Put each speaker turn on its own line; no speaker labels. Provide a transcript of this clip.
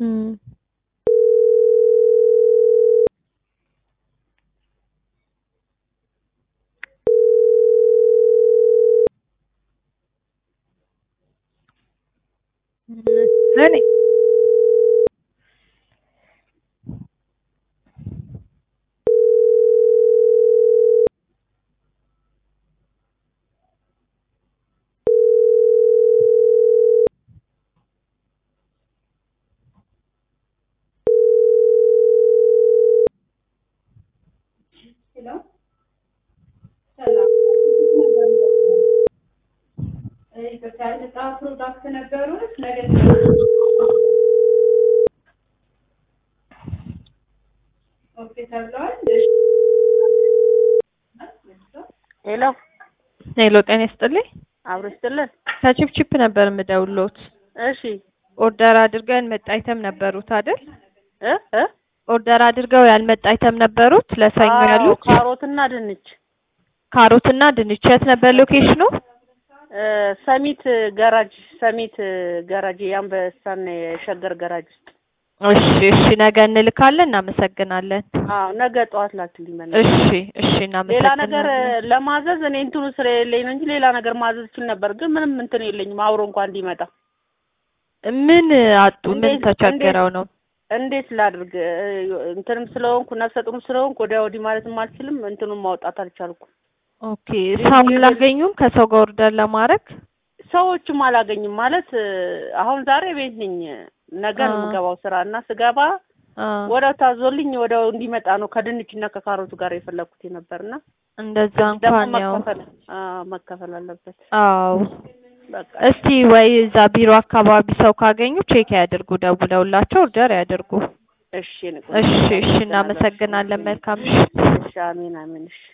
እም እኔ
ፕሮዳክት ነበሩት ነገ ኦኬ ተብለዋል።
ሄሎ
ሄሎ ጤና ይስጥልኝ።
አብሮ ይስጥልን።
ከቺፕቺፕ ነበር የምደውልዎት።
እሺ
ኦርደር አድርገው ያልመጣ አይተም ነበሩት አይደል?
እ እ
ኦርደር አድርገው ያልመጣ አይተም ነበሩት ለሰኞ
አዎ፣
ያሉት
ካሮትና ድንች
ካሮትና ድንች። የት ነበር ሎኬሽኑ?
እ ሰሚት ገራጅ ሰሚት ገራጅ የአንበሳና የሸገር ገራጅ ውስጥ።
እሺ እሺ፣ ነገ እንልካለን። እናመሰግናለን።
አዎ ነገ ጠዋት ላክልኝ። በእናትህ።
እሺ እሺ፣
ሌላ
እናመሰግናለን።
ነገር ለማዘዝ እኔ እንትኑ ስለሌለኝ ነው እንጂ ሌላ ነገር ማዘዝ እችል ነበር፣ ግን ምንም እንትን የለኝም አብሮ እንኳን እንዲመጣ።
ምን አጡ? ምን
እንዴት-
ተቸግረው ነው?
እንዴት ላድርግ? እ- እንትንም ስለሆንኩ ነፍሰ ጡርም ስለሆንኩ ወዲያ ወዲህ ማለትም አልችልም። እንትኑን ማውጣት አልቻልኩም።
ኦኬ፣ ሰው አላገኙም ከሰው ጋር ኦርደር ለማድረግ?
ሰዎችም አላገኝም ማለት እ፣ አሁን ዛሬ ቤት ነኝ። ነገ ነው
አ።
የምገባው ስራ እና ስገባ
አ
ወዲያው ታዞልኝ ወዲያው እንዲመጣ ነው ከድንች እና ከካሮቱ ጋር የፈለኩት የነበርና
እንደዛ
ደግሞ
እንኳን ያው
መከፈል አ፣ መከፈል አለበት።
አዎ
በቃ
እስቲ ወይ እዛ ቢሮ አካባቢ ሰው ካገኙ ቼክ ያድርጉ፣ ደውለውላቸው ኦርደር ያድርጉ።
እሺ፣ ንቁ።
እሺ እሺ፣ እናመሰግናለን። መልካም ምሽት።
እሺ፣ አሜን አሜን። እሺ